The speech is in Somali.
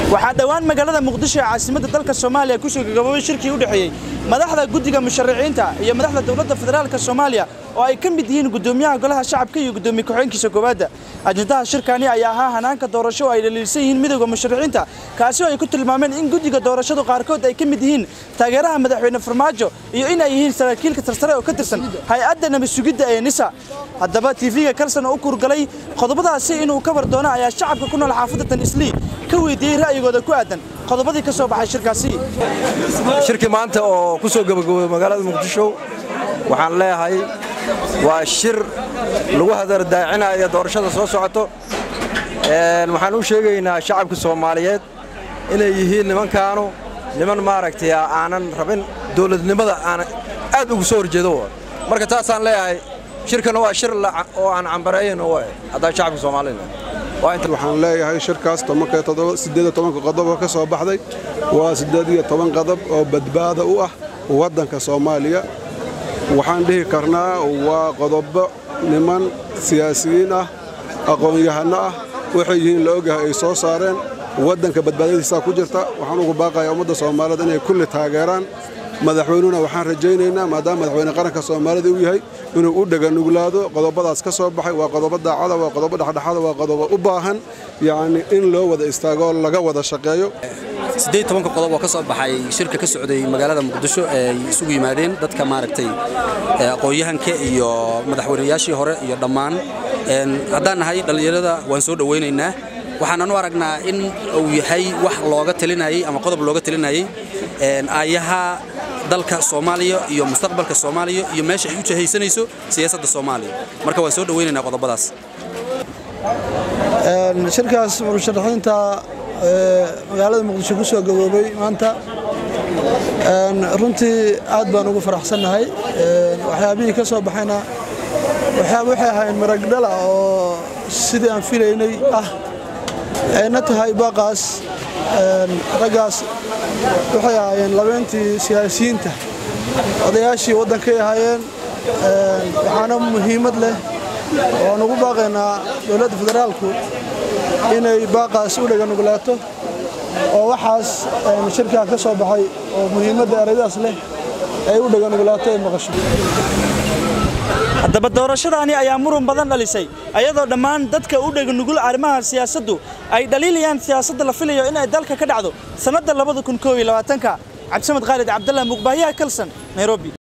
waxaa dhowaan magaalada muqdisho ee caasimadda dalka soomaaliya ku soo gagaboobay shirkii u dhexeeyey madaxda guddiga musharaxiinta iyo madaxda dowladda federaalka soomaaliya oo ay ka mid yihiin guddoomiyaha golaha shacabka iyo guddoomiye ku-xigeenkiisa koowaadda ajendaha shirkani ayaa ahaa hanaanka doorasho oo ay dhaliilsan yihiin midowda musharaxiinta kaasi oo ay ku tilmaameen in guddiga doorashadu qaarkood ay ka mid yihiin taageeraha madaxweyne farmaajo iyo in ay yihiin saraakiilka tarsare oo ka tirsan hay-adda nabad sugidda ee nisa haddaba tv-ga kalson oo u kurgalay qodobadaasi inuu ka war doono ayaa shacabka ku nool xaafadda tan islii ka weydiiyey ra'yigooda ku aadan qodobadii ka soo baxay shirkaasi shirkii maanta oo ku soo gabagaboobay magaalada muqdisho waxaan leeyahay waa shir lagu hadardaacinayo doorashada soo socoto waxaan u sheegaynaa shacabka soomaaliyeed inay yihiin nimankaanu niman maaragtay aanan rabin dowladnimada aan aad ugu soo horjeedo marka taasaan leeyahay shirkana waa shir oo aan cambareeyan haddaan shacabka soomaalida waxaan leeyahay shirkaas qodobo ka soo baxday waa qodob oo badbaada u ah waddanka soomaaliya waxaan dhihi karnaa waa qodobo niman siyaasiyiin ah aqoon-yahano ah waxay yihiin la ogyahay ay soo saareen waddanka badbaadadiisaa ku jirta waxaan ugu baaqayaa ummadda soomaaliyeed inay kulli taageeraan madaxweynuhuna waxaan rajaynaynaa maadaama madaxweyne qaranka soomaalida uu yahay inuu u dheganuglaado qodobadaas ka soo baxay waa qodobo daacada waa qodobo dhexdhexada waa qodobo u baahan yacni in loo wada istaagoo laga wada shaqeeyo siddeed tobanka qodob oo ka soo baxay shirka ka socday magaalada muqdisho ee ay isugu yimaadeen dadka maaragtay aqoon-yahanka iyo madaxweynayaashii hore iyo dhammaan haddaan nahay dhallinyarada waan soo dhowaynaynaa waxaanan u aragnaa in uu yahay wax looga talinayey ama qodob looga talinayey aayaha dalka soomaaliya iyo mustaqbalka soomaaliya iyo meesha ay u jahaysanayso siyaasadda soomaaliya marka waan soo dhowaynaynaa qodobadaas shirkaas musharaxiinta magaalada muqdisho ku soo gaboobay maanta runtii aad baan ugu faraxsannahay waxyaabihii ka soo baxayna waxay ahayn maragdhala oo sidii aan filaynay ah ayna tahay baaqaas raggaas waxay ahaayeen labeentii siyaasiyiinta odayaashii waddankay ahaayeen waxaana muhiimad leh waan ugu baaqaynaa dowladda federaalku inay baaqaas u dheganuglaato oo waxaas shirkaa ka soo baxay oo muhiimadda eraydaas leh ay u dheganuglaato ay maqasho haddaba doorashadaani ayaa muran badan dhalisay ayadoo dhammaan dadka u dheganugul arrimaha siyaasaddu ay dhaliilayaan siyaasadda la filayo in ay dalka ka dhacdo sannadda cabdisamed khaalid cabdalla muqbaahiyaha kalson nairobi